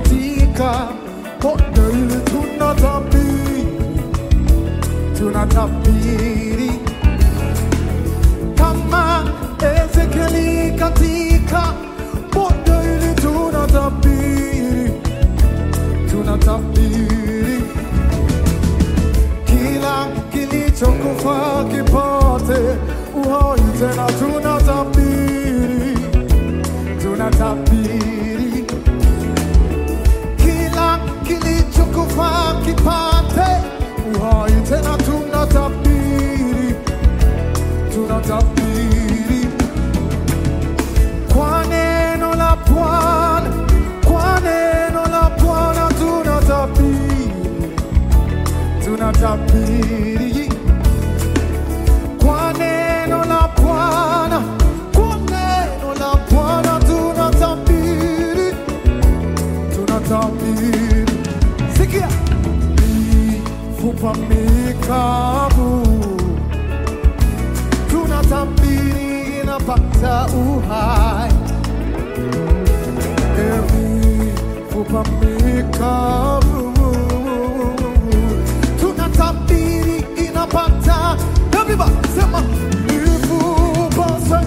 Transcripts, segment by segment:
katika bonde hili tunatabiri, tunatabiri kama Ezekieli katika bonde hili tunatabiri, tunatabiri kila kilichokufa kipate uhai tena, tunatabiri, tunatabiri kila kilichokufa kipate uhai tena, tunatabiri, tunatabiri kwa neno la Bwana, kwa neno la Bwana tunatabiri, tunatabiri kwa neno la Bwana, kwa neno la Bwana tunatabiri, tunatabiri. Sikia, mifupa mikavu tunatabiri inapata uhai, mifupa mikavu tunatabiri inapata Everybody, sema mifupa sa-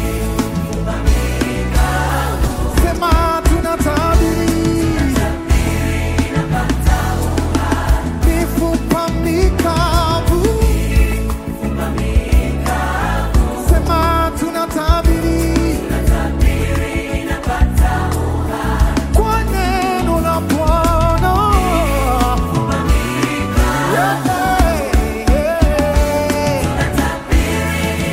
sema tunatabiri mifupa mikavu sema tunatabiri kwa neno la Bwana Yeah, yeah.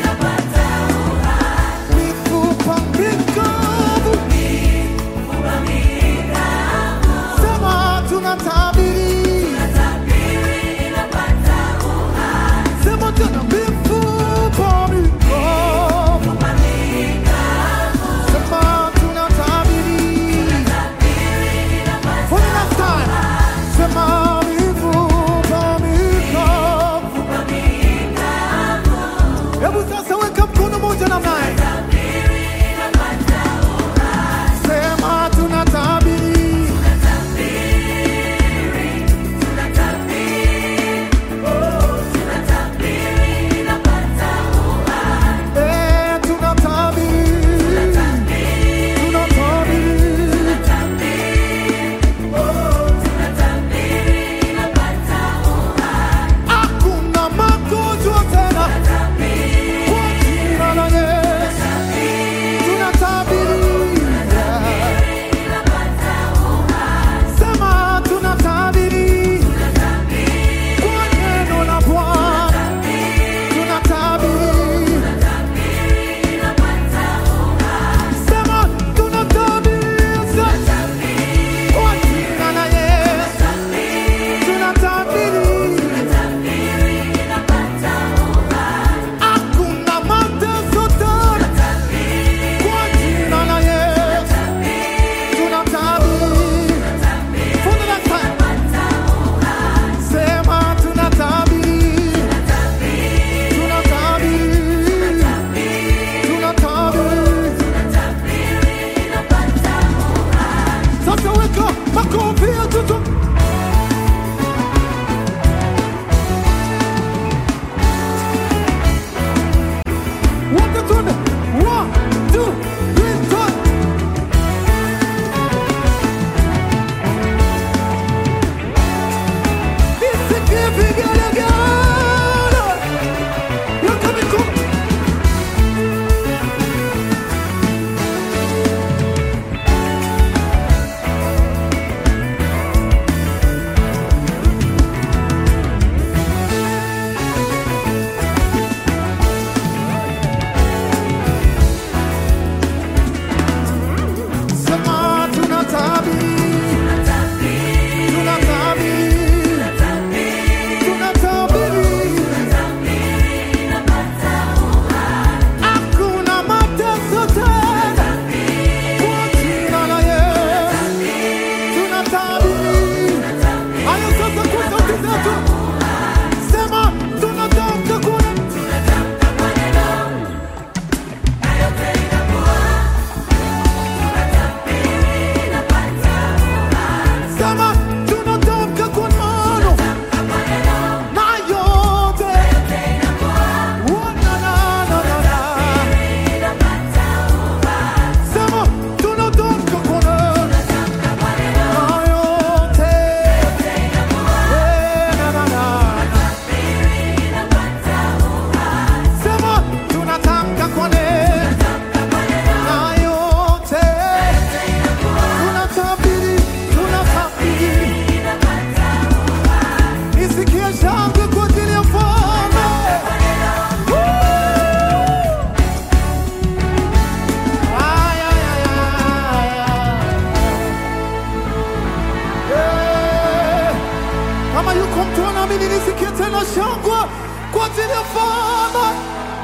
Kama yuko mtu anaamini, nisikie tena shangwe kwa ajili ya Bwana.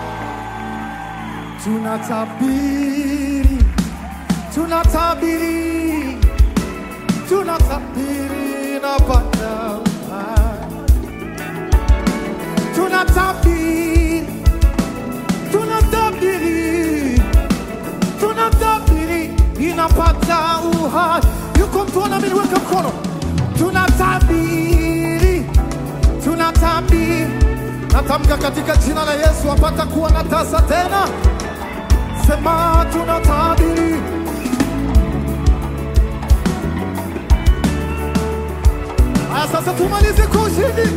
Tunatabiri, tunatabiri, tunatabiri na Bwana. Tunatabiri, tunatabiri, tunatabiri inapata uhai. Yuko mtu anaamini, weka mkono. Tunatabiri, tunatabiri, natamka katika jina la Yesu apata kuwa na tasa tena. Sema tunatabiri, haya sasa tumalize kwa ushindi.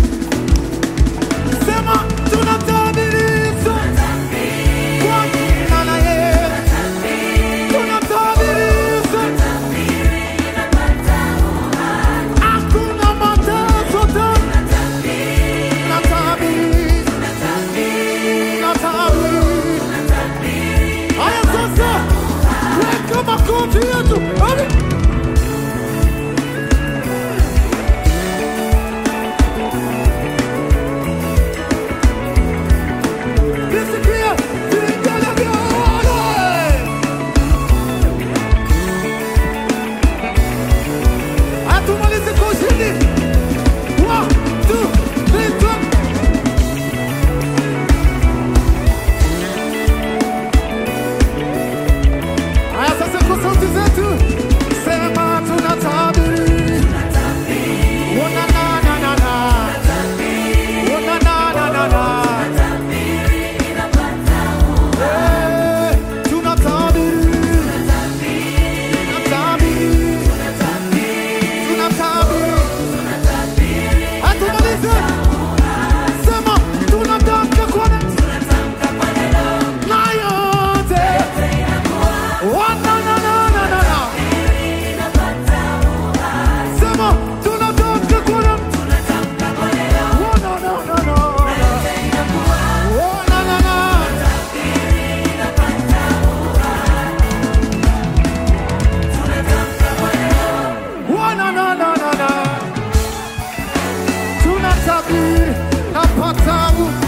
Sema tunatabiri kwa jina la Yesu, tunatabiri hakuna mateso tena. Natabiri, natabiri. Haya sasa, weka makofi yetu. Hadi. Nisikie vijana vya ole. Hatumalizi kwa ushindi. One, two, three, four. Haya sasa kwa sauti zetu sema tunatabiri. Ona na na na na. Ona na na na na. Eh, tunatabiri. Tunatabiri. Tunatabiri. Hatumalize. Sema tunatamka kwa neno. Na yote. Ona na na na na na. Sema tunatamka kwa neno. Oh, no, no, no, no. Oh, na, na, na. Oh, na, na, na, na, na. Tunatabiri napata